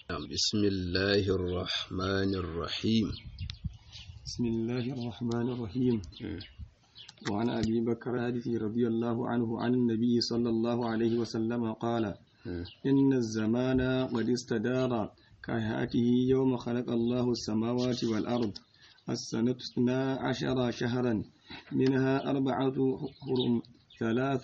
بسم الله الرحمن الرحيم بسم الله الرحمن الرحيم وعن أبي بكر الحديث رضي الله عنه عن النبي صلى الله عليه وسلم قال إن الزمان قد استدار كهيئته يوم خلق الله السماوات والأرض السنة اثنا عشر شهرا منها أربعة حرم ثلاث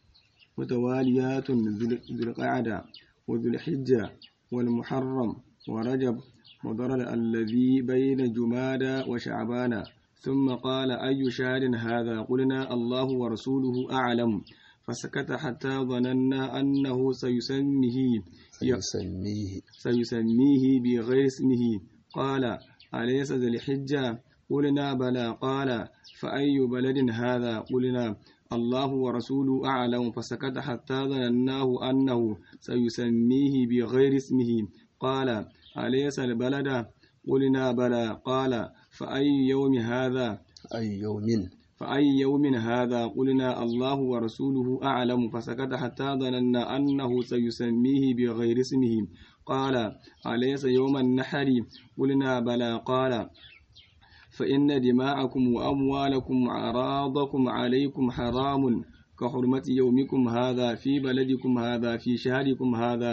متواليات ذو القعدة وذو الحجة والمحرم ورجب وضرر الذي بين جمادى وشعبان ثم قال أي شهر هذا قلنا الله ورسوله أعلم فسكت حتى ظننا أنه سيسميه سيسميه سيسميه بغير اسمه قال أليس ذي الحجة قلنا بلى قال فأي بلد هذا قلنا الله ورسوله أعلم فسكت حتى ظنناه أنه سيسميه بغير اسمه قال أليس البلد قلنا بلى قال فأي يوم هذا أي يوم فأي يوم هذا قلنا الله ورسوله أعلم فسكت حتى ظننا أنه سيسميه بغير اسمه قال أليس يوم النحر قلنا بلى قال فإن دماءكم وأموالكم وأعراضكم عليكم حرام كحرمة يومكم هذا في بلدكم هذا في شهركم هذا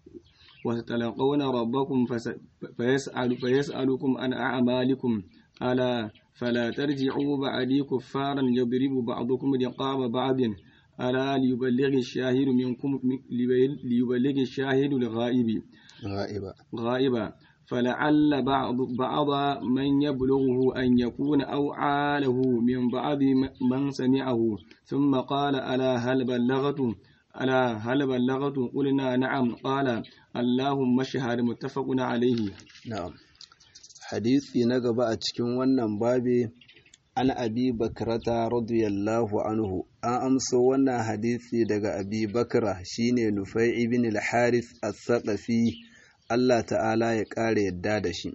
وستلقون ربكم فيسأل فيسألكم عن أعمالكم ألا فلا ترجعوا بعدي كفارا يضرب بعضكم رقاب بعض ألا ليبلغ الشاهد منكم ليبلغ الشاهد الغائب غائبا غائبا فلعل بعض بعض من يبلغه أن يكون أوعى من بعض من سمعه ثم قال ألا هل بلغت ألا هل بلغت قلنا نعم قال اللهم اشهد متفق عليه na'am hadisi na gaba a cikin wannan babi an abi bakrata radiyallahu anhu an amso wannan hadisi daga abi bakra shine nufai ibn al-harith as-saqafi Allah ta'ala ya ƙara yadda da shi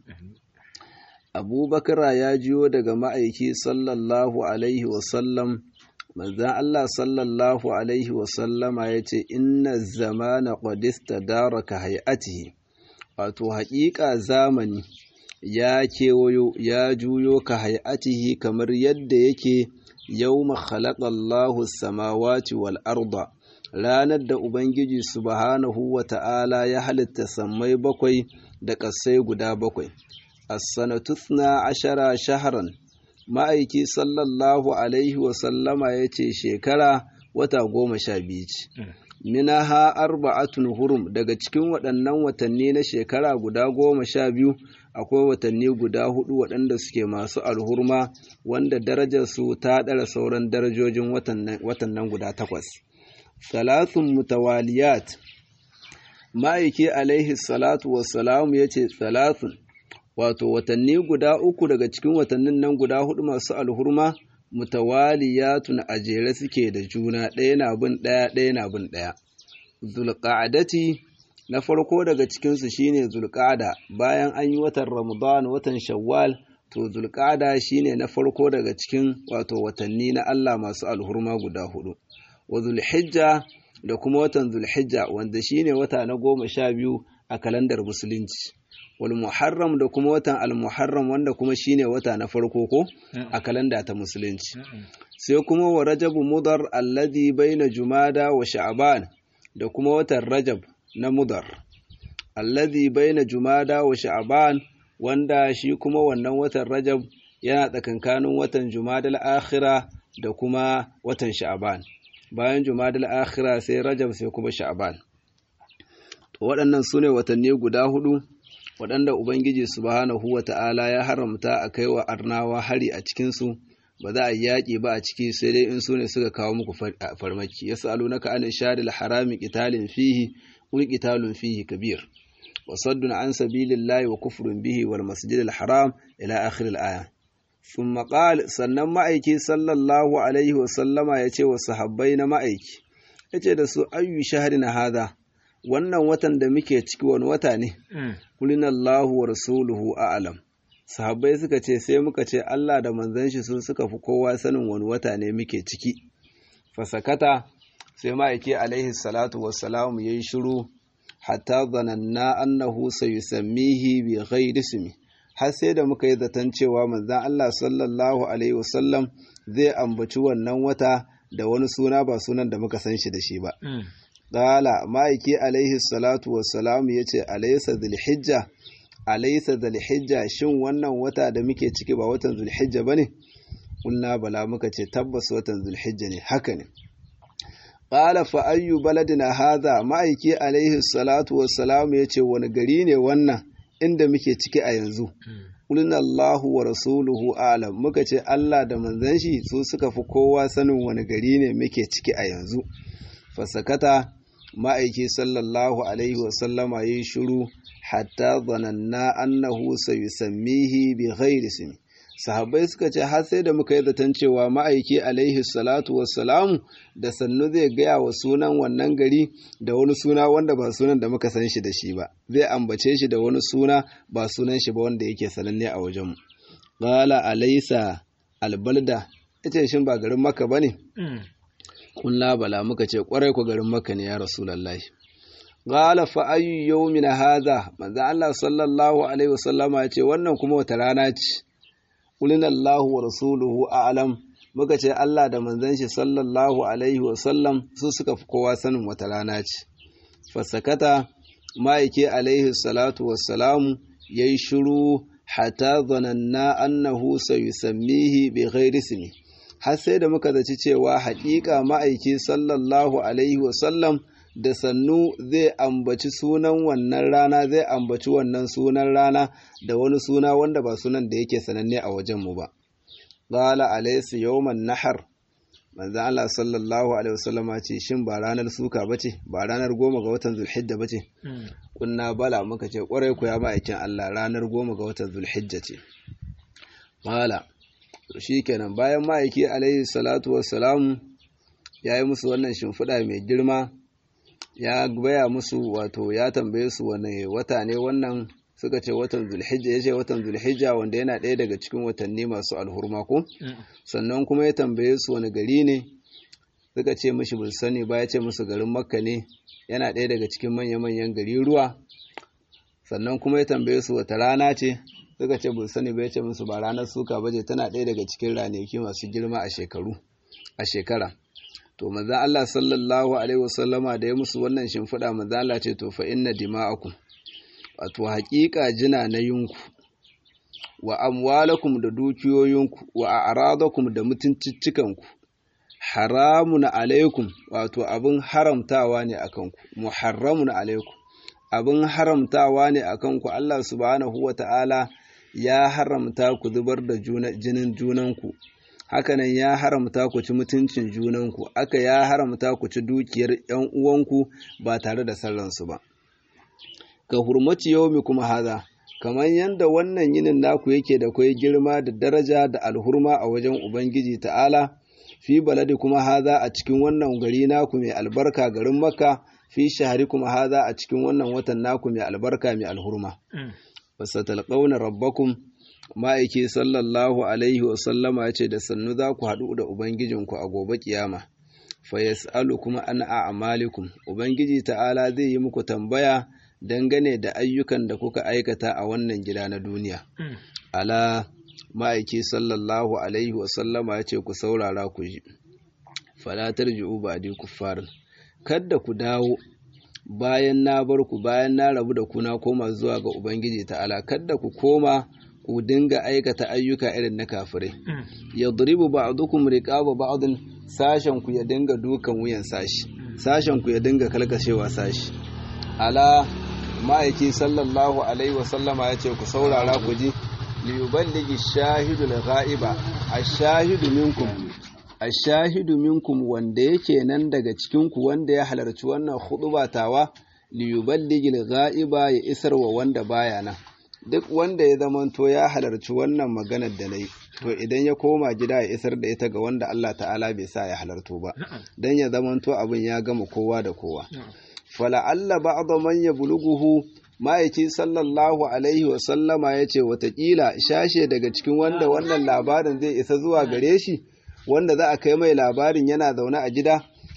Abu Bakra ya jiyo daga ma'aiki sallallahu alaihi wasallam manzan Allah sallallahu alaihi wasallama ya ce inna zamana qadista daraka hay'atihi wato haƙiƙa zamani ya kewayo ya juyo ka hay'atihi kamar yadda yake yawma khalaqallahu samawati wal arda ranar da Ubangiji subhanahu wa ta'ala ya halitta sammai bakwai da ƙasai guda bakwai. As-sanatuna ashara shaharan ma'aiki sallallahu Alaihi wasallama ya ce shekara wata goma sha biyu ce. Minaha arba'atun hurum daga cikin waɗannan watanni na shekara guda goma sha biyu akwai watanni guda hudu waɗanda suke masu alhurma wanda darajarsu ta ɗara sauran darajojin watannan guda takwas. Salasun mutawaliyat ma'aiki alaihi salatu wassalamu ya ce salasun wato watanni guda uku daga cikin watannin nan guda hudu masu alhurma mutawaliyatun a jere suke da juna ɗaya na bin ɗaya ɗaya na bin ɗaya zulqa'adati na farko daga cikinsu shine zulqa'ada bayan an yi watan ramadan watan shawwal to zulqa'ada shine na farko daga cikin wato watanni na Allah masu alhurma guda hudu wa zulhijja da kuma watan zulhijja wanda shine wata na goma sha biyu a kalandar musulunci wal muharram da kuma watan al-muharram wanda kuma shine wata na farko ko a kalanda ta musulunci sai kuma wa rajabu mudar alladhi baina jumada wa sha'ban da kuma watan rajab na mudar alladhi baina jumada wa sha'ban wanda shi kuma wannan watan rajab yana tsakankanin watan jumadal akhira da kuma watan sha'ban bayan jumadal akhira sai rajab sai kuma sha'ban waɗannan su ne watanni guda hudu waɗanda ubangiji subhanahu wa ta'ala ya haramta a kai wa arnawa hari a cikinsu ba za a yi yaƙi ba a ciki sai dai in su ne suka kawo muku farmaki ya sa'alu na ka'anin shadil harami qitalin fihi qul qitalun fihi kabir wa saddun an sabilillahi wa kufrun bihi wal masjidil haram ila akhir al-aya ثم قال sannan ma'aiki sallallahu alaihi wasallama ya ce wa sahabbai na ma'aiki ya ce da su ayyu shahari na hada wannan watan da muke ciki wani wata ne kulinallahu wa rasuluhu a'lam sahabbai suka ce sai muka ce Allah da manzon shi sun suka fi kowa sanin wani wata ne muke ciki fasakata sai ma'aiki alaihi salatu wassalamu yayi shiru hatta zananna annahu sayusammihi bi ghairi ismi har sai da muka yi zaton cewa manzon Allah sallallahu alaihi wasallam zai ambaci wannan wata da wani suna ba sunan da muka san shi da shi ba qala ma'aiki alaihi salatu wassalamu yace alaysa dhulhijja alaysa dhulhijja shin wannan wata da muke ciki ba watan dhulhijja bane kulna bala muka ce tabbas watan dhulhijja ne haka ne qala fa ayyu baladina hadha ma'aiki alaihi salatu wassalamu yace wani gari ne wannan inda muke ciki a yanzu Kulina Allahu wa rasuluhu alam muka ce Allah da manzon shi su suka fi kowa sanin wani gari ne muke ciki a yanzu fasakata ma'aiki sallallahu alaihi wa sallama yayi shiru hatta zananna annahu sayusammihi bi ghairi ismi sahabbai suka ce har sai da muka yi zaton cewa ma'aiki alaihi salatu wassalamu da sannu zai gaya wa sunan wannan gari da wani suna wanda ba sunan da muka san shi da shi ba zai ambace shi da wani suna ba sunan shi ba wanda yake sananne a wajenmu qala alaysa albalda ita shin ba garin makka bane kunna bala muka ce kwarai ku garin makka ne ya rasulullahi qala fa ayyu yawmin hadha manzo Allah sallallahu alaihi wasallama ya ce wannan kuma wata rana ce Kulina Allahu wa rasuluhu a'lam muka ce Allah da manzon shi sallallahu alaihi wa sallam su suka fi kowa sanin wata rana ce fasakata ma'aike alaihi salatu wassalamu yayi shiru hatta zananna annahu sayusammihi bi ghairi ismi har sai da muka zaci cewa haƙiƙa ma'aiki sallallahu alaihi wa sallam da sannu zai ambaci sunan wannan rana zai ambaci wannan sunan rana da wani suna wanda ba sunan da yake sananne a wajenmu ba. Qala alaysa yawman nahar manzo Allah sallallahu alaihi wasallama ce shin ba ranar suka bace ba ranar goma ga watan Zulhijja bace kunna bala muka ce kwarai ku ya ma'aikin Allah ranar goma ga watan Zulhijja ce mala to shikenan bayan ma'aiki alaihi salatu wassalamu ya yi musu wannan shimfiɗa mai girma ya baya musu wato ya tambaye su wane wata ne wannan suka ce watan zulhijja ya ce watan zulhijja wanda yana ɗaya daga cikin watanni masu alhurma ko sannan kuma ya tambaye su wani gari ne suka ce mishi bai sani ba ya ce musu garin makka ne yana ɗaya daga cikin manya-manyan gari ruwa sannan kuma ya tambaye su wata rana ce suka ce bai sani ba ya ce musu ba ranar suka baje tana ɗaya daga cikin ranaki masu girma a shekaru a shekara to manzon Allah sallallahu alaihi wasallama da ya musu wannan shimfiɗa manzon Allah ce to fa inna dima'akum wato haƙiƙa jina na yunku wa amwalakum da dukiyoyinku wa a'radakum da mutunciccikanku haramun alaikum wato abin haramtawa ne akan ku muharramun alaikum abin haramtawa ne akan ku Allah subhanahu wata'ala ya haramta ku zubar da jinin junanku hakanan ya haramta ku ci mutuncin junanku aka ya haramta ku ci dukiyar ‘yan uwanku ba tare da sallansu ba ka hurmaci yaumi kuma haza kamar yadda wannan yinin naku yake da kwai girma da daraja da alhurma a wajen ubangiji ta'ala fi baladi kuma haza a cikin wannan gari naku mai albarka garin makka fi shahari kuma haza a cikin wannan watan naku mai albarka mai alhurma wasatalqauna rabbakum ma'aiki sallallahu alaihi wasallama ya ce da sannu za ku haɗu da Ubangijinku a gobe kiyama, fa yas'alu kuma an a'malikum Ubangiji ta'ala zai yi muku tambaya dangane da ayyukan da kuka aikata a wannan gida na duniya. Ala ma'aiki sallallahu alaihi wasallama ya ce ku saurara ku ji, falatar ji'u ba di kuffarin, kadda ku dawo bayan na bar ku bayan na rabu da ku na koma zuwa ga Ubangiji ta'ala, kadda ku koma ku dinga aikata ayyuka irin na kafirai yadribu ba'dukum riqaba ba'din sashen ku ya dinga dukan wuyan sashi sashen ku ya dinga kalkashewa sashi ala ma'aiki sallallahu alaihi wa sallama yace ku saurara ku ji li yuballigi shahidu al-ghaiba ash-shahidu minkum ash-shahidu minkum wanda yake nan daga cikin ku wanda ya halarci wannan khutba tawa li yuballigi al-ghaiba ya isar wa wanda baya nan duk wanda ya zamanto ya halarci wannan maganar da na yi to idan ya koma gida ya isar da ita ga wanda Allah ta'ala bai sa ya halarto ba don ya zamanto abin ya gama kowa da kowa fala'alla ba'da man yabluguhu ma'aiki sallallahu alaihi wa sallama ya ce watakila shashe daga cikin wanda wannan labarin zai isa zuwa gare shi wanda za a kai mai labarin yana zaune a gida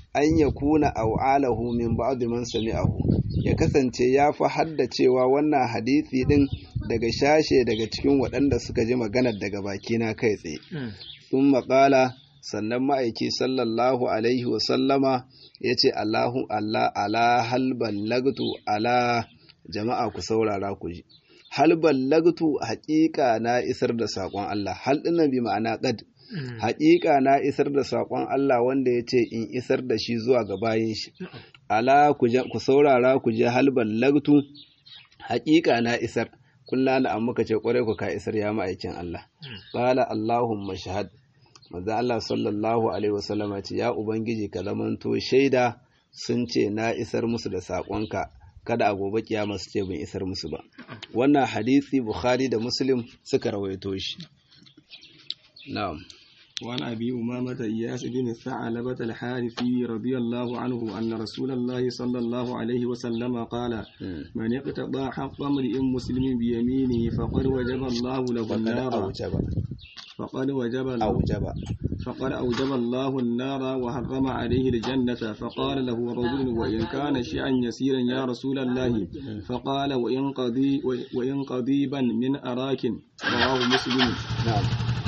an yakuna aw'alahu min ba'd man sami'ahu ya kasance ya fi haddacewa wannan hadisi din daga shashe daga cikin waɗanda suka ji maganar daga bakina kai tsaye sun maƙala sannan ma'aiki sallallahu alaihi wasallama ya ce Allahun Allah ala hal ballagtu ala jama'a ku saurara ku ji hal ballagtu haƙiƙa na isar da saƙon Allah hal ɗinnan bi ma'ana ƙad haƙiƙa na isar da saƙon Allah wanda ya ce in isar da shi zuwa ga bayin shi ala ku saurara ku je hal ballagtu haƙiƙa na isar kulla na amma ka ce ƙwarai ku ka isar ya ma'aikin Allah qala Allahumma shahad manzo Allah sallallahu alaihi wasallama ce ya ubangiji ka zamanto shaida sun ce na isar musu da saƙonka kada a gobe kiyama su ce ban isar musu ba wannan hadisi bukhari da muslim suka rawaito shi na'am وعن أبي أمامة إياس بن ثعلبة الحارثي رضي الله عنه أن رسول الله صلى الله عليه وسلم قال من اقتضى حق امرئ مسلم بيمينه فقد وجب الله له النار فقد وجب أوجب فقد أوجب الله النار وحرم عليه الجنة فقال له رجل وإن كان شيئا يسيرا يا رسول الله فقال وإن قضي وإن قضيبا من أراك رواه مسلم نعم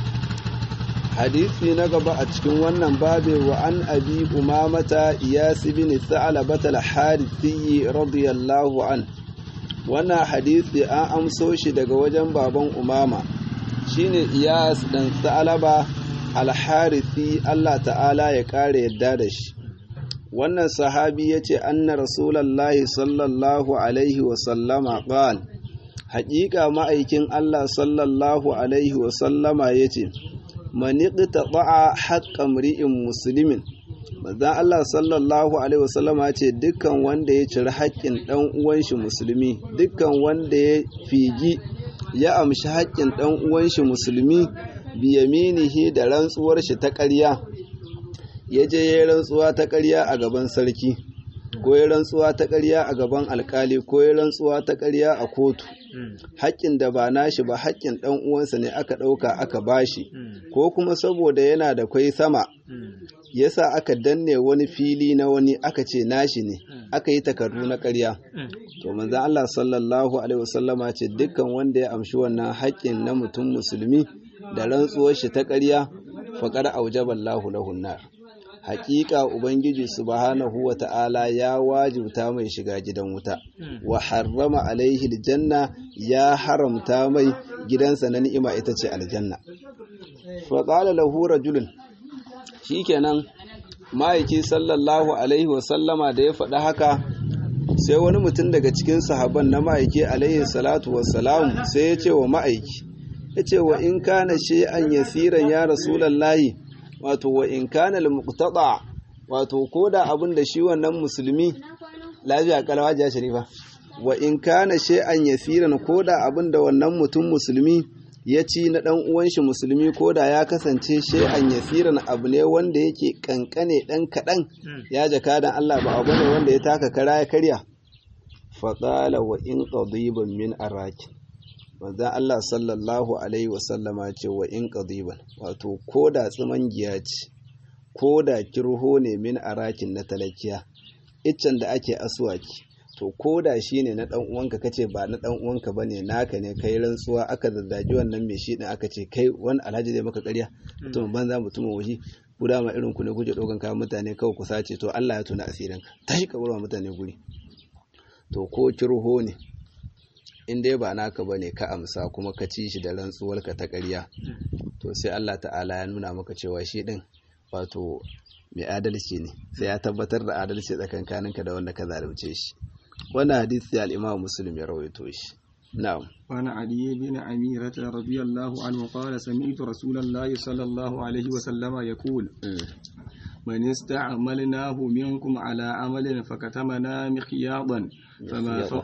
hadisi na gaba a cikin wannan babe wa an abi umamata iyas bin sa'labat al-harithi radiyallahu an wannan hadisi an amso shi daga wajen baban umama shine iyas dan sa'laba al-harithi Allah ta'ala ya kare yadda da shi wannan sahabi yace anna rasulullahi sallallahu alaihi wa sallama qala haƙiƙa ma'aikin Allah sallallahu alaihi wa sallama yace maniƙita ba'a haƙƙa mri'in musulmin manzan Allah sallallahu alaihi wasallama ce dukkan wanda ya ciri haƙƙin ɗan uwan shi musulmi dukkan wanda ya figi ya amshi haƙƙin ɗan uwan shi musulmi biyaminihi da rantsuwar shi ta ƙarya ya je ya rantsuwa ta ƙarya a gaban sarki ko ya rantsuwa ta ƙarya a gaban alkali ko ya rantsuwa ta ƙarya a kotu haƙƙin da ba nashi ba haƙƙin ɗan uwansa ne aka ɗauka aka bashi ko kuma saboda yana da kwai sama yasa aka danne wani fili na wani aka ce nashi ne aka yi takardu na ƙarya to manzon Allah sallallahu alaihi wasallama ce dukkan wanda ya amshi wannan haƙƙin na mutum musulmi da rantsuwar shi ta ƙarya faqad aujaballahu lahu nar haƙiƙa Ubangiji subhanahu wa ta'ala ya wajibta mai shiga gidan wuta, wa harrama alaihi aljanna ya haramta mai gidansa na ni'ima ita ce aljanna. Faƙala lahu rajulun shi kenan ma'aiki sallallahu alaihi wasallama da ya faɗi haka sai wani mutum daga cikin sahaban na ma'aiki alaihi salatu wassalam sai ya ce wa ma'aiki, ya ce wa in kana shi'an yasiran ya rasulallahi wato wa in kana al-muqtada wato koda abin da shi wannan musulmi lafiya kalawa ja sharifa wa in kana shay'an yasiran koda abin da wannan mutum musulmi ya ci na dan uwan shi musulmi koda ya kasance shay'an yasiran abu ne wanda yake kankane dan kadan ya jaka dan Allah ba abu ne wanda ya taka kara ya karya fa qala wa in qadiban min araki manzan Allah sallallahu Alaihi wasallama ce wa in ƙadiban wato ko da giya ce ko da kirho ne min arakin na talakiya iccen da ake aswaki to ko da shi ne na ɗan uwanka kace ba na ɗan uwanka bane naka ne kai rantsuwa aka zazzagi wannan mai shi ɗin aka ce kai wani alhaji zai maka ƙarya mutum banza mutumin waje ku dama irin ku ne kuke ɗaukan kayan mutane kawai ku sace to Allah ya tuna asirinka tashi ka bar mutane guri to ko kirho ne in dai ba naka bane ka amsa kuma ka ci shi da rantsuwarka ta ƙarya to sai Allah ta'ala ya nuna maka cewa shi din wato mai adalci ne sai ya tabbatar da adalci tsakankaninka da wanda ka zalunce shi wannan hadisi al-Imam Muslim ya rawaito shi na'am وعن علي بن عميرة رضي الله عنه قال سمعت رسول الله صلى الله عليه وسلم يقول من استعملناه منكم على عمل فكتمنا مخياطا فما فوق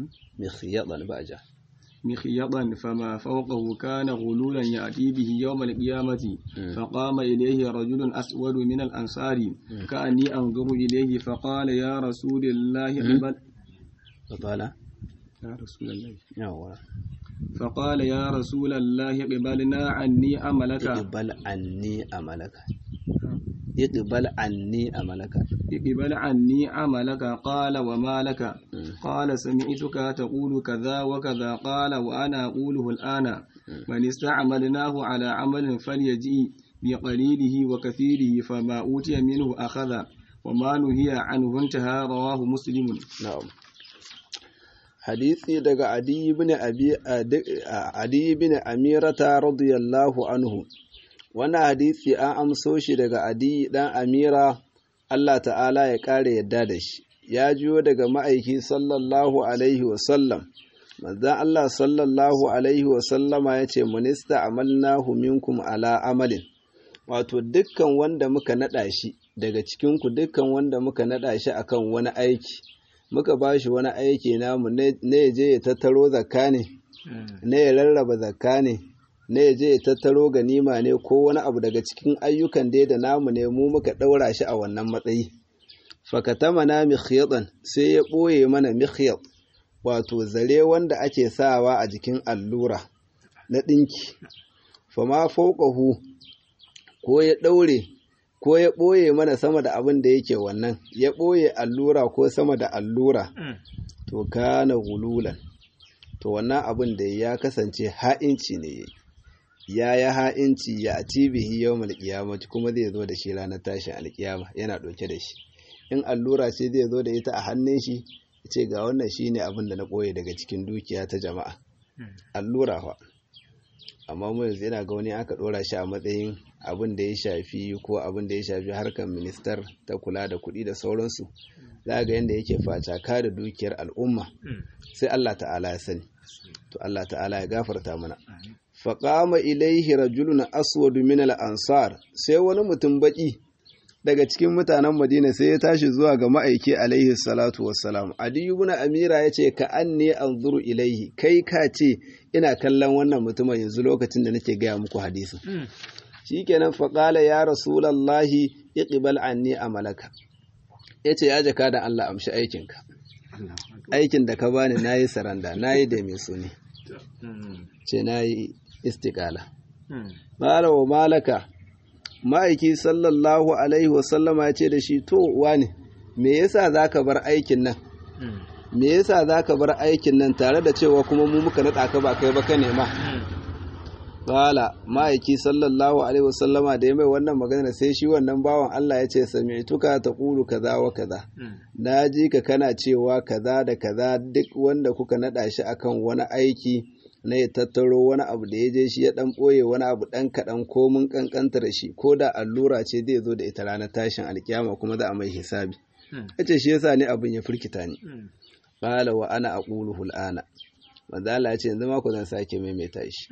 مخيطا بأجا مخيطا فما فوقه كان غلولا يأتي به يوم القيامة فقام إليه رجل أسود من الأنصار كأني أنظر إليه فقال يا رسول الله قبل فقال يا رسول الله يوا فقال يا رسول الله قبلنا عني عملك اقبل عني عملك اقبل عني عملك اقبل عني عملك قال وما لك قال سمعتك تقول كذا وكذا قال وأنا أقوله الآن من استعملناه على عمل فليجئ بقليله وكثيره فما أوتي منه أخذ وما نهي عنه انتهى رواه مسلم na'am hadisi daga adi ibn abi adi ibn amirata radiyallahu anhu wannan hadisi an amso shi daga adi dan amira Allah ta'ala ya kare yadda da shi ya jiyo daga ma'aiki sallallahu alaihi wa sallam manzon Allah sallallahu alaihi wa sallama yace munista amalnahu minkum ala amalin wato dukkan wanda muka nada shi daga cikin ku dukkan wanda muka nada shi akan wani aiki muka ba shi wani aiki namu na ya je ya tattaro zakka ne na ya rarraba zakka ne na ya je ya tattaro ganima ne ko wani abu daga cikin ayyukan dai da namu ne mu muka ɗaura shi a wannan matsayi fakatama na mikhyadan sai ya ɓoye mana mikhyad wato zare wanda ake sawa a jikin allura na ɗinki fama fauƙahu ko ya ɗaure ko ya ɓoye mana sama da abin da yake wannan ya ɓoye allura ko sama da allura to kana gululan to wannan abin da ya kasance ha'inci ne ya ya ha'inci ya ci bihi yau malƙiyamati kuma zai zo da shi ranar tashin alƙiyama yana ɗauke da shi in allura ce zai zo da ita a hannun shi ya ce ga wannan shi ne abin da na ɓoye daga cikin dukiya ta jama'a allura fa amma mu yanzu yana ga wani aka ɗora shi a matsayin abin da ya shafi ko abin da ya shafi harkar ministar ta kula da kuɗi da sauransu za ga yadda yake facaka da dukiyar al'umma sai Allah ta'ala ya sani to Allah ta'ala ya gafarta mana faƙama ilaihi rajulun aswadu min al-ansar sai wani mutum baki daga cikin mutanen Madina sai ya tashi zuwa ga ma'aiki alaihi salatu wassalam Adi ibn Amira yace ka anni anzuru ilaihi kai ka ce ina kallon wannan mutumin yanzu lokacin da nake gaya muku hadisin shikenan faƙala ya rasulallahi iqbal anni amalaka yace ya jaka da Allah amshi aikinka aikin da ka bani nayi saranda nayi da mai suni ce nayi istiqala mala wa malaka ma'aiki sallallahu alaihi wasallama ya ce da shi to wani me yasa zaka bar aikin nan me yasa zaka bar aikin nan tare da cewa kuma mu muka nada ka ba kai ba ka nema Bala ma'aiki sallallahu alaihi wasallama da ya mai wannan magana sai shi wannan bawan Allah ya ce sami'tuka taqulu kaza wa kaza na ji ka kana cewa kaza da kaza duk wanda kuka nada shi akan wani aiki na ya tattaro wani abu da ya je shi ya dan boye wani abu dan kadan ko mun kankanta da shi ko da allura ce zai zo da ita ranar tashin alkiyama kuma za a mai hisabi yace shi yasa ne abin ya firkita ni qala wa ana aquluhu al'ana manzo Allah ya ce yanzu ma ku zan sake maimaita shi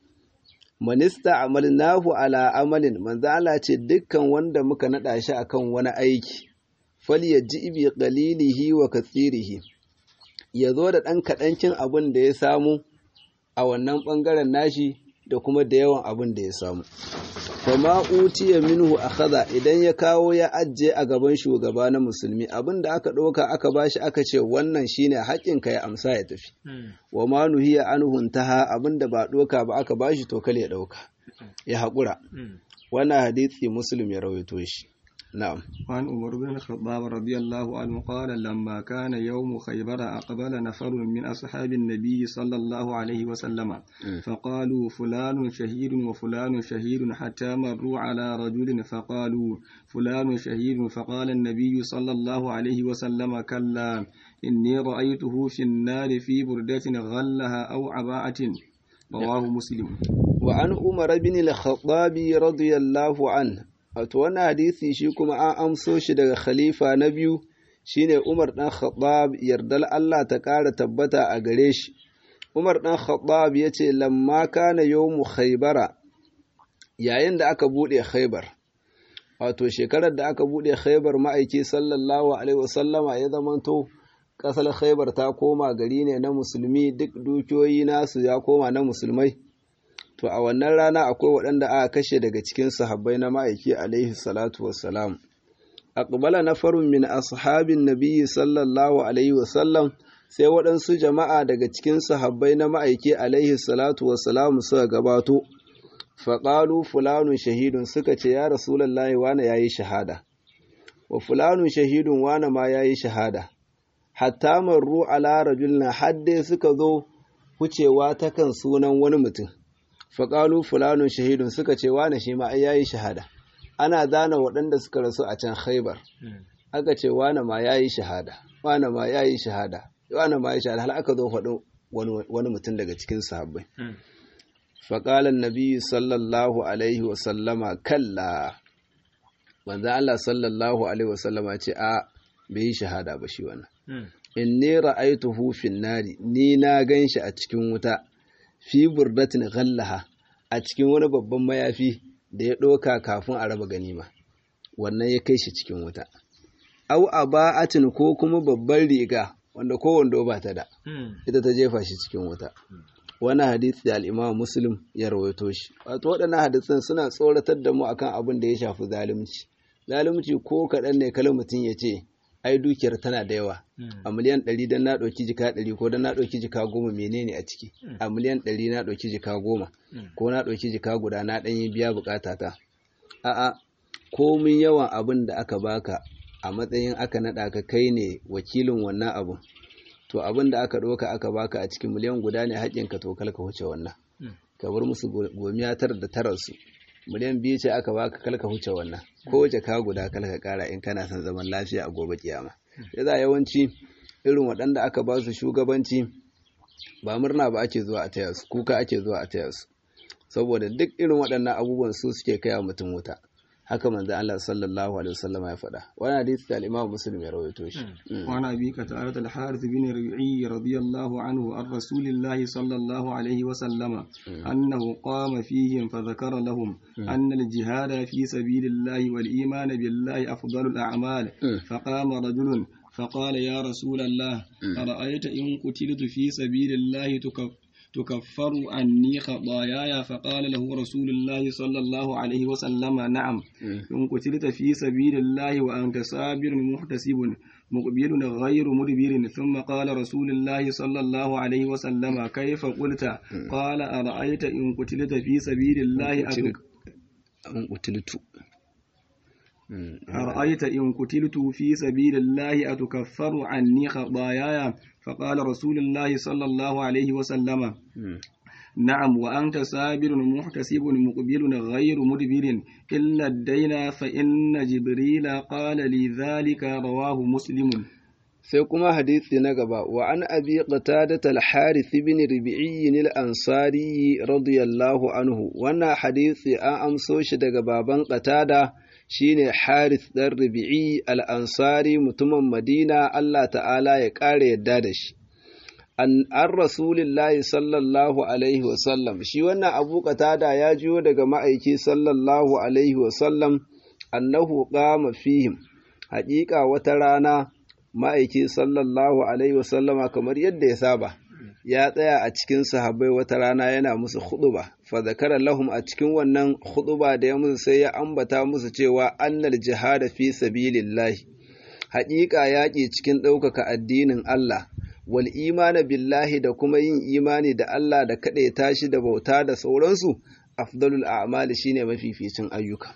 manista amalnahu ala amalin manzo Allah ce dukkan wanda muka nada shi akan wani aiki falyaji bi qalilihi wa kathirihi yazo da dan kadancin abin da ya samu a wannan bangaren nashi da kuma da yawan abin da ya samu fama utiya minhu akhadha idan ya kawo ya ajje a gaban shugaba na musulmi abin da aka ɗauka aka bashi aka ce wannan shine haƙƙinka ya amsa ya tafi wa ma nuhiya anhu taha abin da ba ɗauka ba aka bashi to kale ya ɗauka ya haƙura wannan hadisi muslim ya rawaito shi نعم وعن عمر بن الخطاب رضي الله عنه قال لما كان يوم خيبر أقبل نفر من أصحاب النبي صلى الله عليه وسلم فقالوا فلان شهيد وفلان شهيد حتى مروا على رجل فقالوا فلان شهيد فقال النبي صلى الله عليه وسلم كلا إني رأيته في النار في بردة غلها أو عباءة رواه مسلم وعن عمر بن الخطاب رضي الله عنه wato wannan hadisi shi kuma an amso shi daga khalifa na biyu shine Umar dan Khattab yardal Allah ta ƙara tabbata a gare shi Umar dan Khattab yace lamma kana yawmu Khaybara yayin da aka bude Khaybar wato shekarar da aka bude Khaybar ma'aiki sallallahu alaihi wasallama ya zamanto kasar Khaybar ta koma gari ne na musulmi duk dukiyoyi nasu ya koma na musulmai to a wannan rana akwai waɗanda aka kashe daga cikin sahabbai na ma'aiki alaihi salatu wassalam aqbala nafarun min ashabin nabiyyi sallallahu alaihi wasallam sai waɗansu jama'a daga cikin sahabbai na ma'aiki alaihi salatu wassalam suka gabato faƙalu fulanun shahidun suka ce ya rasulullahi wane yayi shahada wa fulanun shahidun wane ma yayi shahada hatta marru ala rajulna hadde suka zo wucewa ta kan sunan wani mutum faƙalu fulanun shahidun suka ce wane shi ma ai yayi shahada ana zana waɗanda suka rasu a can khaibar aka ce wane ma yayi shahada wane ma yayi shahada wane ma yayi shahada hal aka zo faɗo wani mutum daga cikin sahabbai faƙalan nabi sallallahu alaihi wa sallama kalla manzo Allah sallallahu alaihi wa sallama ce a bai yi shahada ba shi wannan inni ra'aytuhu fin nari ni na ganshi a cikin wuta fi burdatin ghallaha a cikin wani babban mayafi da ya ɗoka kafin a raba ganima wannan ya kai shi cikin wuta au aba'atin ko kuma babban riga wanda ko wando ba ta da ita ta jefa shi cikin wuta wani hadisi da al'imam muslim ya rawaito shi wato waɗannan hadisan suna tsoratar da mu akan abin da ya shafi zalunci zalunci ko kaɗan ne kala mutum ya ce ai dukiyar tana da yawa a miliyan ɗari don na ɗauki jika ɗari ko don na ɗauki jika goma menene a ciki a miliyan ɗari na ɗauki jika goma ko na ɗauki jika guda na ɗanyi biya bukata ta a'a komin yawan abin da aka baka a matsayin aka naɗa ka kai ne wakilin wannan abun to abin da aka ɗauka aka baka a cikin miliyan guda ne haƙƙinka to kalka wuce wannan ka bar musu gomiya tara da taransu miliyan biyu ce aka baka kalka huce wannan ko wace ka guda kalka kara in kana son zaman lafiya a gobe kiyama yasa yawanci irin waɗanda aka ba su shugabanci ba murna ba ake zuwa a taya su kuka ake zuwa a taya su saboda duk irin waɗannan abubuwan su suke kai mutum wuta haka manzo Allah sallallahu alaihi wasallam ya faɗa wani hadisi da al-Imam Muslim ya rawaito shi wa na bi ka ta'ala al-Harith bin Rabi'i radiyallahu anhu an Rasulillahi sallallahu alaihi wasallam annahu qama fihim fa dhakara lahum anna al-jihad fi sabilillahi wal iman billahi afdalul a'mal fa qama rajulun فقال يا رسول الله أرأيت إن قتلت في سبيل الله تكفر تكفر عني خطاياي فقال له رسول الله صلى الله عليه وسلم نعم إن قتلت في سبيل الله وأنت صابر محتسب مقبل غير مدبر ثم قال رسول الله صلى الله عليه وسلم كيف قلت قال أرأيت إن قتلت في سبيل الله أن قتلت أرأيت إن قتلت في سبيل الله أتكفر عني خطاياي فقال رسول الله صلى الله عليه وسلم نعم وأنت صابر محتسب مقبل غير مدبر إلا الدين فإن جبريل قال لي ذلك رواه مسلم sai kuma hadisi na gaba wa an abi qatadat al-harith ibn rabi'i al-ansari radiyallahu anhu wannan hadisi an amso shi daga baban qatada shine harith dan rabi'i al-ansari mutumin madina Allah ta'ala ya kare yadda da shi an an rasulillahi sallallahu alaihi wa sallam shi wannan abu qatada ya jiyo daga ma'aiki sallallahu alaihi wa sallam annahu qama fihim haƙiƙa wata rana ma'aiki sallallahu alaihi wasallama kamar yadda ya saba ya tsaya a cikin sahabbai wata rana yana musu huɗuba fa zakara lahum a cikin wannan huɗuba da ya musu sai ya ambata musu cewa annal jihada fi sabilillahi haƙiƙa yaƙi cikin ɗaukaka addinin Allah wal imana billahi da kuma yin imani da Allah da kaɗai tashi da bauta da sauransu afdalul a'mali shine mafificin ayyuka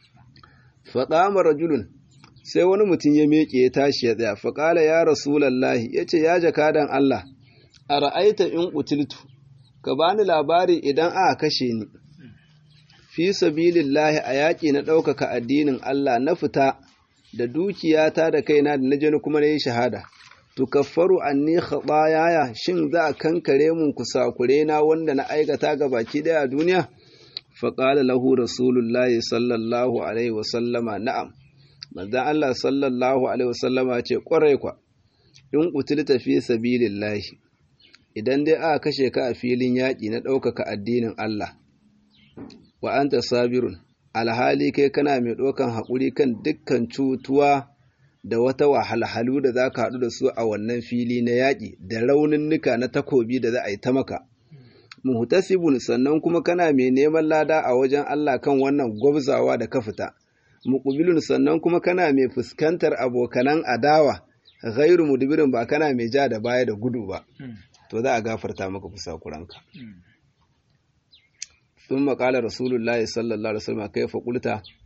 faqama rajulun sai wani mutum ya meke ya tashi ya tsaya faƙala ya rasulallahi ya ce ya jakadan Allah a ra'aita in ƙutiltu ka bani labari idan aka kashe ni fi sabilillahi a yaƙi na ɗaukaka addinin Allah na fita da dukiyata da kaina da na je kuma na yi shahada tukaffaru anni khatayaya shin za a kankare mun kusakure na wanda na aikata ga baki daya a duniya faqala lahu rasulullahi sallallahu alaihi wasallama na'am manzon Allah sallallahu alaihi wasallama ce kwarai kwa in qutilta fi sabilillahi idan dai aka kashe ka a filin yaƙi na ɗaukaka addinin Allah wa anta sabirun alhali kai kana mai ɗaukan haƙuri kan dukkan cutuwa da wata wahalhalu da za ka haɗu da su a wannan fili na yaƙi da rauninnuka na takobi da za a yi ta maka muhtasibun sannan kuma kana mai neman lada a wajen Allah kan wannan gwabzawa da ka fita muqbilun sannan kuma kana mai fuskantar abokanan adawa ghairu mudbirin ba kana mai ja da baya da gudu ba to za a gafarta maka kusakuranka ثم قال رسول الله صلى الله عليه وسلم كيف قلت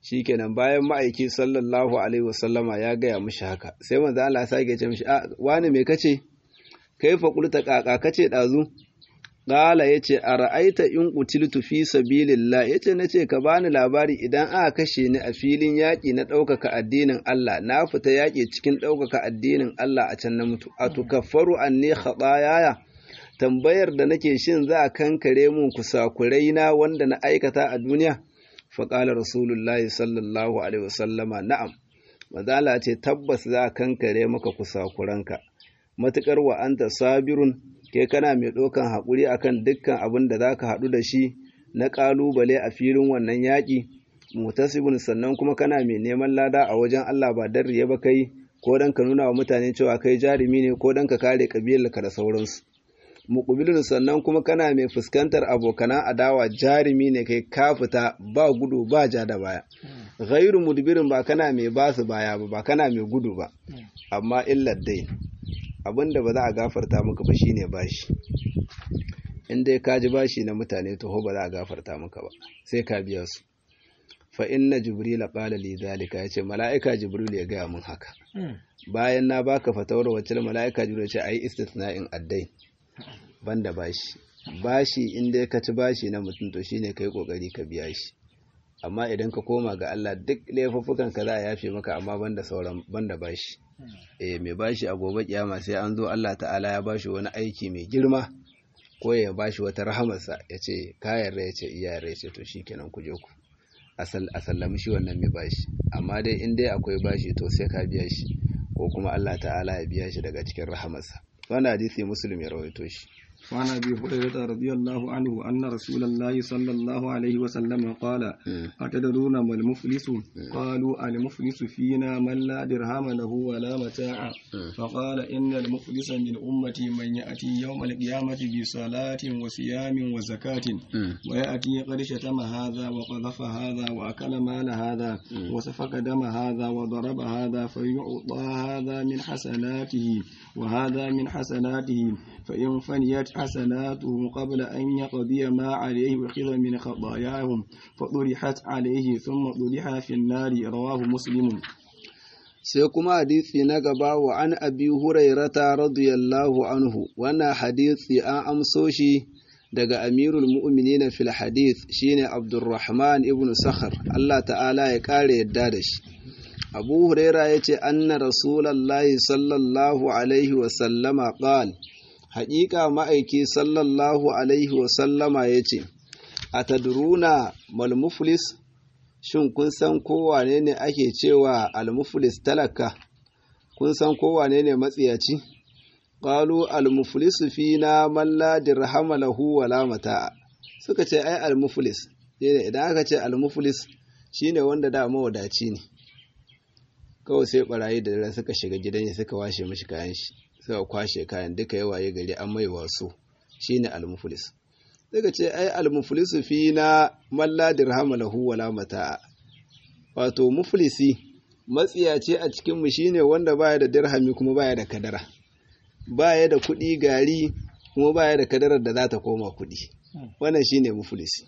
shikenan bayan ma'aiki sallallahu alaihi wasallama ya gaya mishi haka sai manzo Allah sake ce mishi a wani me kace kai fa qulta kaka kace dazu qala yace ara'aita in qutiltu fi sabilillah yace nace ka bani labari idan aka kashe ni a filin yaki na ɗaukaka addinin Allah na fita yaki cikin ɗaukaka addinin Allah a can na mutu atukaffaru anni khatayaya tambayar da nake shin za a kankare mun kusakurai na wanda na aikata a duniya faƙalar rasulullahi sallallahu alaihi wasallama na'am mazala ce tabbas za a kankare maka kusakuranka matuƙar wa anta sabirun ke kana mai ɗaukan haƙuri akan dukkan abin da za ka haɗu da shi na ƙalubale a filin wannan yaƙi mutasibin sannan kuma kana mai neman lada a wajen Allah ba dan riya ba kai ko dan ka nuna wa mutane cewa kai jarumi ne ko dan ka kare kabilarka da sauransu muƙubilun sannan kuma kana mai fuskantar abokanan adawa jarumi ne kai ka fita ba gudu ba ja da baya ghairu mudbirin ba kana mai basu baya ba ba kana mai gudu ba amma illar dai abinda ba za a gafarta maka ba shine bashi in dai ka ji bashi na mutane to ba za a gafarta maka ba sai ka biya su fa inna jibrila qala li zalika yace mala'ika jibril ya gaya mun haka bayan na baka fatawar wacce mala'ika jibril ya ce ayi istithna'in addai banda bashi bashi inda ka ci bashi na mutum to shine kai kokari ka biya shi amma idan ka koma ga Allah duk laifuffukan ka za a yafe maka amma banda sauran banda bashi eh mai bashi a gobe kiyama sai an zo Allah ta'ala ya bashi wani aiki mai girma ko ya bashi wata rahamarsa ya ce ka yarda ya ce iya yarda ya ce to shikenan ku je ku asal asallami shi wannan mai bashi amma dai in dai akwai bashi to sai ka biya shi ko kuma Allah ta'ala ya biya shi daga cikin rahamarsa wannan hadisi muslim ya rawaito shi وعن ابي هريره رضي الله عنه ان رسول الله صلى الله عليه وسلم قال اتدرون ما المفلس قالوا المفلس فينا من لا درهم له ولا متاع فقال ان المفلس من امتي من ياتي يوم القيامه بصلاه وصيام وزكاه وياتي قد شتم هذا وقذف هذا واكل مال هذا وسفك دم هذا وضرب هذا فيعطى هذا من حسناته وهذا من حسناته فإن فنيت حسناته قبل أن يقضي ما عليه أخذ من خطاياهم فطرحت عليه ثم طرح في النار رواه مسلم sai kuma hadisi na gaba wa an abi hurairata radiyallahu anhu wannan hadisi an amso shi daga amirul mu'minina fil hadith shine abdurrahman ibn sakhar Allah ta'ala ya kare yadda da shi abu huraira yace anna rasulullahi sallallahu alaihi wa sallama qala haƙiƙa ma'aiki sallallahu alaihi wasallama ya ce, A tadruna malmuflis, shin kun san kowane ne ake cewa almuflis talaka, kun san kowane ne matsiyaci? Ƙalu almuflisu fi na malla dirhama lahu wala mata'a. Suka ce, ai almuflis, idan aka ce almuflis shi ne wanda da mawadaci ne. Kawai sai ɓarayi da dare suka shiga gidan suka washe mashi kayan shi. suka kwashe kayan duka yawaye gari an mai wasu shine almuflis daga ce ai almuflisu fi na malla dirhama lahu wala mata'a wato muflisi matsiyaci a cikin mu shine wanda baya da dirhami kuma baya da kadara baya da kuɗi gari kuma baya da kadarar da za ta koma kuɗi wannan shine muflisi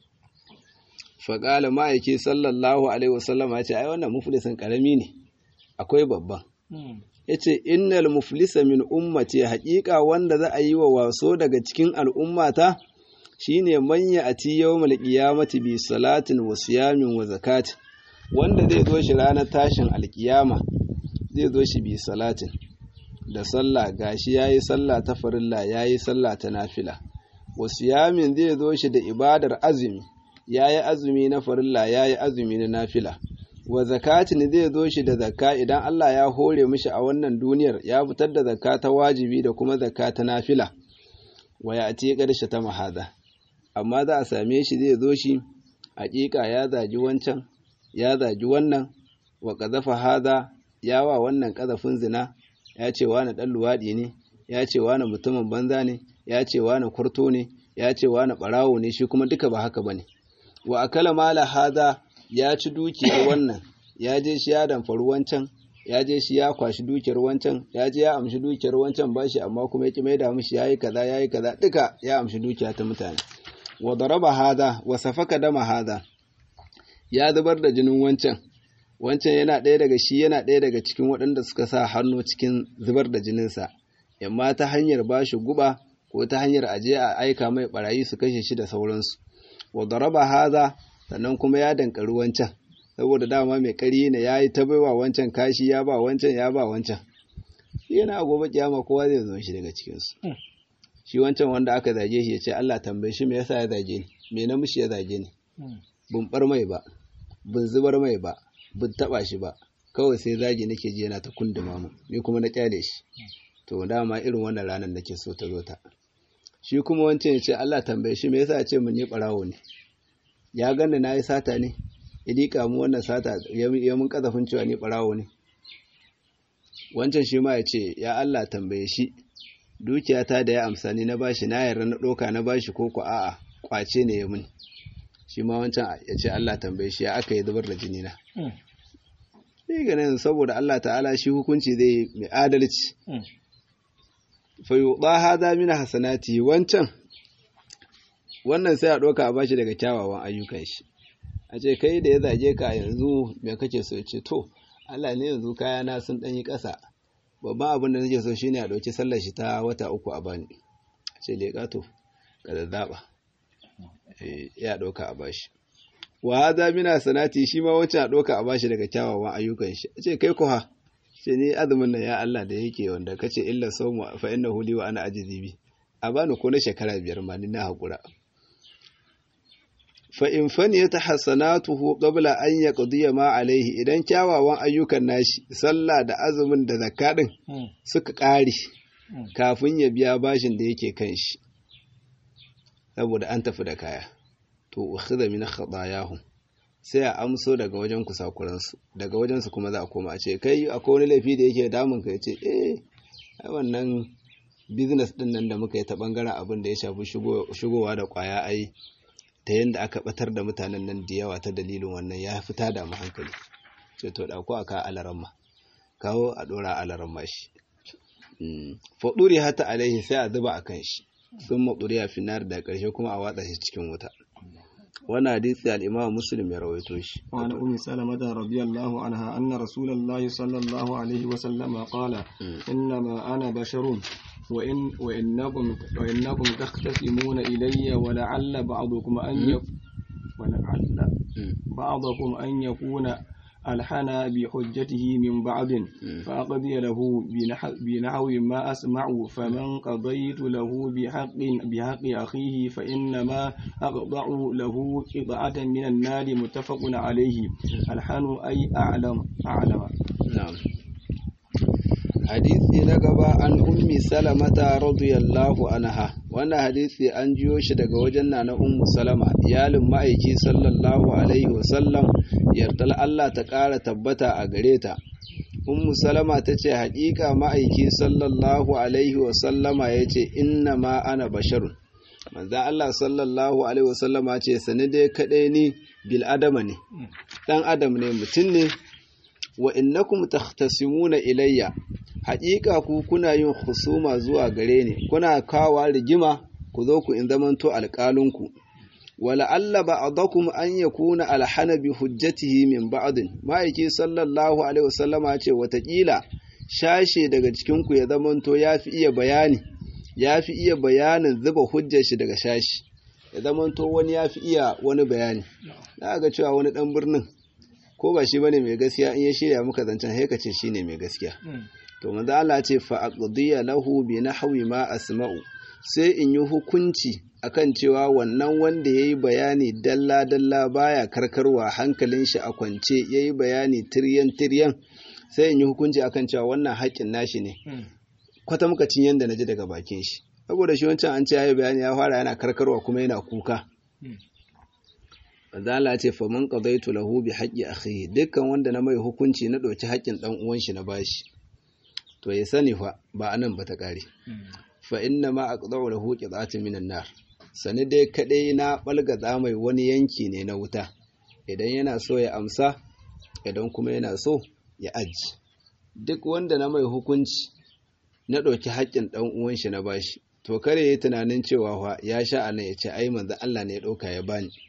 faƙala ma'aiki sallallahu alaihi wasallam ya ce ai wannan muflisin ƙarami ne akwai babban ya ce innal muflisa min ummati haƙiƙa wanda za a yi wa waso daga cikin al'ummata shine manya a ti yawmal qiyamati bi salatin wa siyamin wa zakat wanda zai zo shi ranar tashin alƙiyama zai zo shi bi salatin da sallah gashi yayi sallah ta farilla yayi sallah ta nafila wa siyamin zai zo shi da ibadar azumi yayi azumi na farilla yayi azumi na nafila wa zakatin zai zo shi da zakka idan Allah ya hore mishi a wannan duniyar ya fitar da zakka ta wajibi da kuma zakka ta nafila wa ya ati ƙarshe ta mahada amma za a same shi zai zo shi hakika ya zagi wancan ya zagi wannan wa qazafa hada ya wa wannan ƙazafin zina ya ce wani ɗan luwaɗi ne ya ce wani mutumin banza ne ya ce wani kurto ne ya ce wani ɓarawo ne shi kuma duka ba haka bane wa akala mala hada ya ci dukiyar wannan ya je shi ya damfari wancan ya je shi ya kwashi dukiyar wancan ya je ya amshi dukiyar wancan bashi amma kuma ya ki mai da mishi yayi kaza yayi kaza duka ya amshi dukiya ta mutane wa daraba hada wa safaka dama hada ya zubar da jinin wancan wancan yana ɗaya daga shi yana ɗaya daga cikin waɗanda suka sa hannu cikin zubar da jininsa yamma ta hanyar ba shi guba ko ta hanyar aje a aika mai barayi su kashe shi da sauransu wa daraba haza sannan kuma ya dankari wancan saboda dama mai ƙari ne ya yi ta baiwa wancan kashi ya ba wancan ya ba wancan shi yana a gobe kiyama kowa zai zo shi daga cikinsu shi wancan wanda aka zage shi ya ce Allah tambaye shi me yasa ya zage ni me na mushi ya zage ni bin bar mai ba bin zubar mai ba bin taba shi ba kawai sai zagi nake ji yana ta kunduma mu ni kuma na kyale shi to dama irin wannan ranar nake so ta zo ta shi kuma wancan ya ce Allah tambaye shi me yasa ya ce mun ni barawo ne ya ganni na yi sata ne idika mu wannan sata ya mun kazafin cewa ni barawo ne wancan shi ma ya ce ya Allah tambaye shi dukiyata da ya amsa ni na bashi na yarda na ɗauka na bashi ko ku a'a kwace ne ya mun shi ma wancan ya ce Allah tambaye shi ya aka yi zubar da jini na shi ganin saboda Allah ta'ala shi hukunci zai mai adalci fa yuɗa hada min hasanati wancan wannan sai a ɗauka a bashi daga kyawawan ayyukan shi a ce kai da ya zage ka yanzu me kake so ya ce to Allah ne yanzu kayana sun ɗanyi ƙasa babban abin da nake so shine a ɗauki sallar shi ta wata uku a bani ce leƙa to ka zazzaba ya ɗauka a bashi wa hadha mina sanati shi ma wancan a ɗauka a bashi daga kyawawan ayyukan shi ce kai ko ha ce ni azumin nan ya Allah da yake wanda kace illa sawmu fa innahu li wa ana ajizi bi a bani ko na shekara biyar ma ni na hakura fa in faniyat hasanatuhu qabla an yaqdiya ma alaihi idan kyawawan ayyukan nashi sallah da azumin da zakka din suka ƙare kafin ya biya bashin da yake kan shi saboda an tafi da kaya to ukhidha min khadayahum sai a amso daga wajen kusakuran su daga wajen su kuma za a koma a ce kai akwai wani laifi da yake damun ka yace eh ai wannan business din nan da muka yi ta bangaren abin da ya shafi shigowa da kwaya ai ta yadda aka batar da mutanen nan da yawa ta dalilin wannan ya fita da mu hankali sai to da ko aka alaramma kawo a dora alaramma shi faɗuri hata alaihi sai a zuba a kan shi sun maɗuri a finar da ƙarshe kuma a watsa shi cikin wuta wani hadisi al'imam muslim ya rawaito shi وعن أم سلمة رضي الله عنها أن رسول الله صلى الله عليه وسلم قال إنما أنا بشر وإن وإنكم وإنكم تختصمون إلي ولعل بعضكم أن يكون ولعل بعضكم أن يكون ألحن بحجته من بعض فأقضي له بنحو ما أسمع فمن قضيت له بحق بحق أخيه فإنما أقضع له قطعة من النار متفق عليه الحن أي أعلم أعلم نعم hadisi na gaba an ummi salamata radiyallahu anha wannan hadisi an jiyo shi daga wajen na na ummu salama iyalin ma'aiki sallallahu alaihi wasallam yardal Allah ta ƙara tabbata a gare ta ummu salama ta ce haƙiƙa ma'aiki sallallahu alaihi wasallama ya ce inna ma ana basharun manzan Allah sallallahu alaihi wasallama ce sani dai kaɗai ni bil adama ne ɗan adam ne mutum ne wa innakum takhtasimuna ilayya haƙiƙa ku kuna yin husuma zuwa gare ni kuna kawa rigima ku zo ku in zamanto alƙalinku wala alla ba'dakum an yakuna alhana bi hujjatihi min ba'din ma'aiki sallallahu alaihi wasallama ce watakila shashe daga cikin ku ya zamanto yafi iya bayani yafi iya bayanin zuba hujjar shi daga shashi ya zamanto wani yafi iya wani bayani na ga cewa wani dan birnin ko ba shi bane mai gaskiya in ya shirya muka zancen sai ka ce shine mai gaskiya to manzo Allah ce fa aqdiya lahu bi nahwi ma asma'u sai in yi hukunci akan cewa wannan wanda yayi bayani dalla dalla baya karkarwa hankalin shi a kwance yayi bayani tiryan tiryan sai in yi hukunci akan cewa wannan haƙƙin nashi ne kwata muka cin yanda naji daga bakin shi saboda shi wancan an ce yayi bayani ya fara yana karkarwa kuma yana kuka Zala ce fa man qadaitu lahu bi haqqi akhihi dukkan wanda na mai hukunci na ɗauki haƙƙin ɗan uwan shi na bashi to ya sani fa ba anan ba ta ƙare fa inna ma aqda'u lahu qit'atun minan nar sani dai kadai na balgaza mai wani yanki ne na wuta idan yana so ya amsa idan kuma yana so ya aji duk wanda na mai hukunci na ɗauki haƙƙin ɗan uwan shi na bashi to kare yi tunanin cewa fa ya sha anan ya ce ai manzo Allah ne ya ɗauka ya bani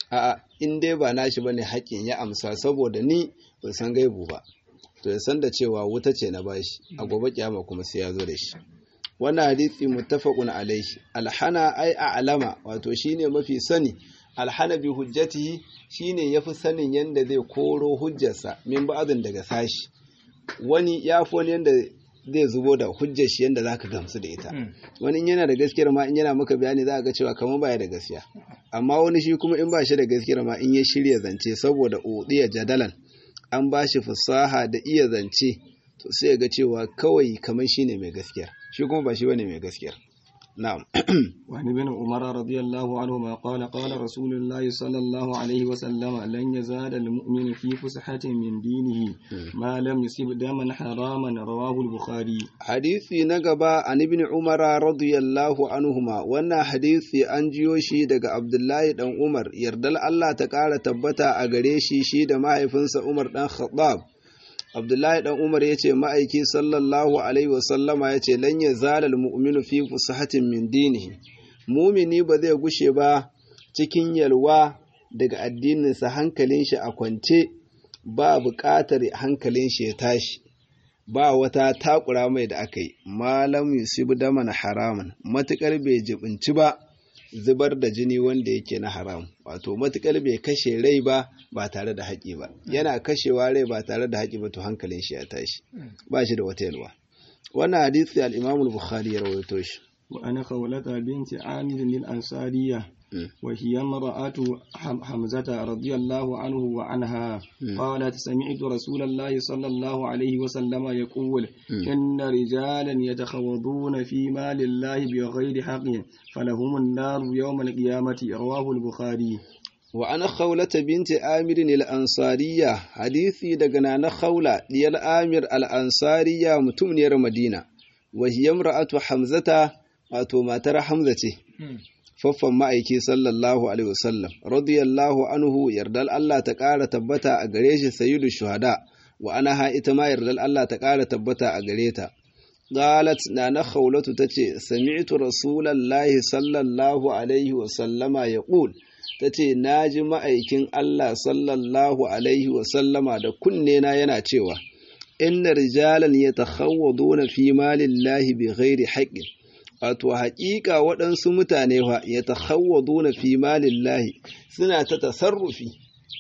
a'a in dai ba nashi bane haƙƙin ya amsa saboda ni ban san gaibu ba to ya san da cewa wuta ce na bashi a gobe kiyama kuma sai ya zo da shi wannan hadisi muttafaqun alaihi alhana ai a'lama wato shine mafi sani alhana bi hujjatihi shine yafi sanin yanda zai koro hujjarsa min ba'dhin daga sashi wani ya fi wani yanda zai zubo da hujjar shi yanda zaka gamsu da ita wani in yana da gaskiyar ma in yana maka bayani za ga cewa kamar baya da gaskiya amma wani shi kuma in ba shi da gaskiyar ma in ya shirya zance saboda udiya jadalan an ba shi fasaha da iya zance to sai ga cewa kawai kamar shine mai gaskiya shi kuma ba shi bane mai gaskiya na'am وعن ابن عمر رضي الله عنهما قال قال رسول الله صلى الله عليه وسلم لن يزال المؤمن في فسحة من دينه ما لم يصب دما حراما رواه البخاري hadisi na gaba an ibn umar radiyallahu anhuma wannan hadisi an jiyo shi daga abdullahi dan umar yardal Allah ta ƙara tabbata a gare shi shi da mahaifinsa umar dan khattab abdullahi dan umar ya ce ma'aiki sallallahu alaihi wasallama ya ce lan ya zalal mu'minu fi fusahatin min dinihi mumini ba zai gushe ba cikin yalwa daga addininsa hankalin shi a kwance ba buƙatar hankalin shi ya tashi ba wata takura mai da aka yi malam yusufu daman haramun matuƙar bai jibinci ba zubar da jini wanda yake na haram wato matukar bai kashe rai ba ba tare da haƙi ba yana kashewa rai ba tare da haƙi ba to hankalin shi ya tashi ba shi da wata yalwa wannan hadisi al-Imam al-Bukhari ya rawaito shi wa ana khawlata binti Amir al-Ansariyya وهي امرأة حمزة رضي الله عنه وعنها قالت سمعت رسول الله صلى الله عليه وسلم يقول إن رجالا يتخوضون في مال الله بغير حق فلهم النار يوم القيامة رواه البخاري وأنا خولة بنت آمر الأنصارية حديثي دقنا خولة ديال آمر الأنصارية متمنير مدينة وهي امرأة حمزة wato matar Hamza ce, faffan ma'aiki sallallahu Alaihi wasallam, radiyallahu anhu yardal Allah ta ƙara tabbata a gare shi sayyidu shuhada, wa ana ha ita ma yardal Allah ta ƙara tabbata a gare ta. Galat na na khawlatu ta ce, Sami'tu Rasulallahi sallallahu Alaihi wasallama ya ƙul, ta ce, Na ji ma'aikin Allah sallallahu Alaihi wasallama da kunne na yana cewa, Inna rijalan ya takhawwaduna fi malillahi bi ghairi haqqin wato haƙiƙa waɗansu mutane fa ya na fi malillahi suna ta tasarrufi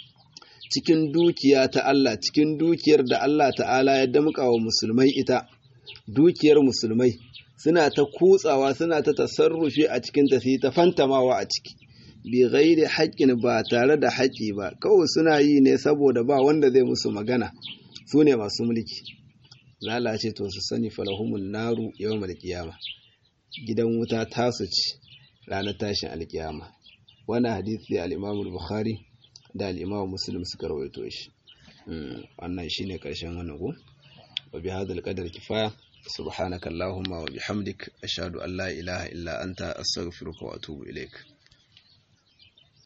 cikin dukiya ta Allah cikin dukiyar da Allah ta'ala ya damƙa wa musulmai ita dukiyar musulmai suna ta kutsawa suna ta tasarrufi a cikin ta ta fantamawa a ciki bi ghairi haƙƙin ba tare da haƙƙi ba kawai suna yi ne saboda ba wanda zai musu magana su ne masu mulki lalace to su sani falahumun naru yawmal qiyamah gidan wuta tasu ci ranar tashin alkiyama wani hadisi al-Imam bukhari da al-Imam Muslim suka rawaito shi wannan shine karshen wannan go wa bi hadal qadar kifaya subhanakallahumma wa bihamdik ashhadu an la ilaha illa anta astaghfiruka wa atubu ilaik